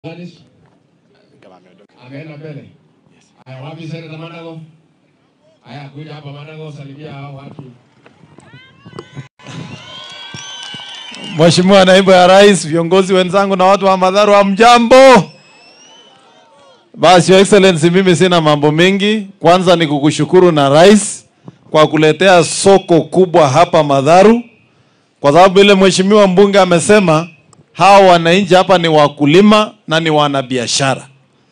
Gladys? Ameenda mbele. Haya, wapi Seneta Manago? Haya, kuja hapa Manago, salimia hao watu. Mheshimiwa Naibu ya Rais, viongozi wenzangu na watu wa Madharu, hamjambo? Basi Your Excellency, mimi sina mambo mengi. Kwanza ni kukushukuru na rais kwa kuletea soko kubwa hapa Madharu, kwa sababu ile mheshimiwa mbunge amesema hawa wananchi hapa ni wakulima na ni wanabiashara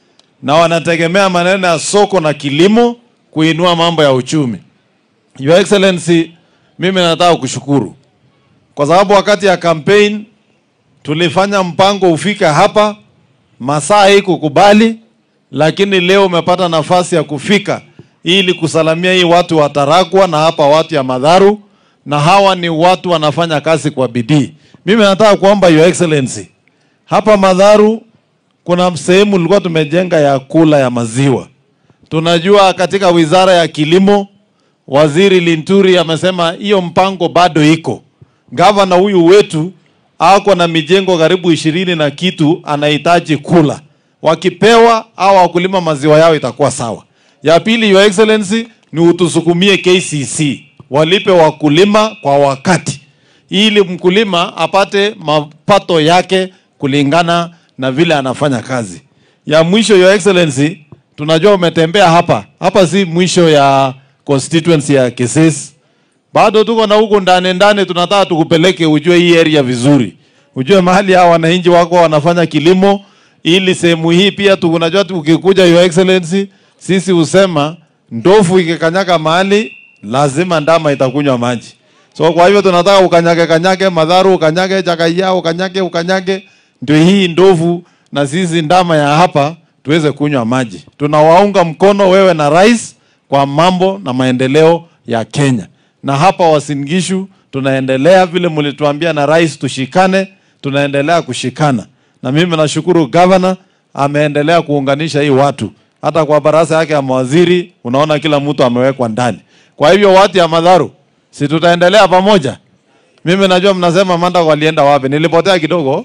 na wanategemea maneno ya soko na kilimo kuinua mambo ya uchumi. Your Excellency, mimi nataka kushukuru kwa sababu wakati ya campaign tulifanya mpango ufike hapa, masaa hii kukubali, lakini leo umepata nafasi ya kufika ili kusalamia hii watu wa Tarakwa na hapa watu ya Madharu, na hawa ni watu wanafanya kazi kwa bidii. Mimi nataka kuomba Your Excellency, hapa Madharu kuna sehemu tulikuwa tumejenga ya kula ya maziwa. Tunajua katika wizara ya kilimo, waziri Linturi amesema hiyo mpango bado iko. Gavana huyu wetu ako na mijengo karibu ishirini na kitu anahitaji kula. Wakipewa au wakulima maziwa yao itakuwa sawa. Ya pili, Your Excellency, ni utusukumie KCC walipe wakulima kwa wakati, ili mkulima apate mapato yake kulingana na vile anafanya kazi. Ya mwisho, Your Excellency, tunajua umetembea hapa hapa, si mwisho ya constituency ya Kisesi bado tuko na huko ndani ndani, tunataka tukupeleke ujue hii area vizuri, ujue mahali hawa wananchi wako wanafanya kilimo, ili sehemu hii pia tunajua ukikuja, Your Excellency, sisi husema ndovu ikikanyaga mahali lazima ndama itakunywa maji. So kwa hivyo tunataka ukanyage kanyage Madharu, ukanyage Chakaia, ukanyage ukanyage, ndio hii ndovu na sisi ndama ya hapa tuweze kunywa maji. Tunawaunga mkono wewe na rais kwa mambo na maendeleo ya Kenya na hapa Wasingishu tunaendelea vile mlituambia na rais tushikane, tunaendelea kushikana, na mimi nashukuru gavana ameendelea kuunganisha hii watu. Hata kwa baraza yake ya mawaziri unaona kila mtu amewekwa ndani. Kwa hivyo watu ya Madharu, si tutaendelea pamoja? Mimi najua mnasema Manda walienda wapi? Nilipotea kidogo,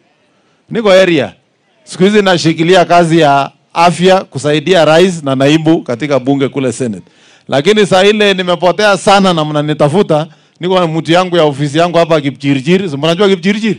niko area siku hizi nashikilia kazi ya afya kusaidia rais na naibu katika bunge kule Senate lakini saa ile nimepotea sana na mnanitafuta, niko na mtu yangu ya ofisi yangu hapa Kipchirchir. Si mnajua Kipchirchir?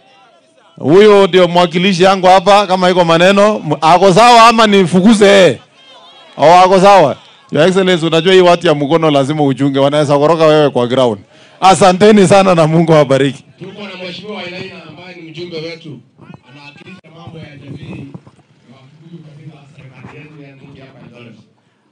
Huyo ndio mwakilishi yangu hapa, kama iko maneno ako sawa ama nifukuze yeye? Au ako sawa? Your Excellency, unajua hii watu ya mkono lazima uchunge, wanaweza koroka wewe kwa ground. Asanteni sana na Mungu awabariki. Tuko na Mheshimiwa Ilaina ambaye ni mjumbe wetu, anawakilisha mambo ya jamii ya Wakikuyu katika serikali yetu ya Nungi hapa Eldoret.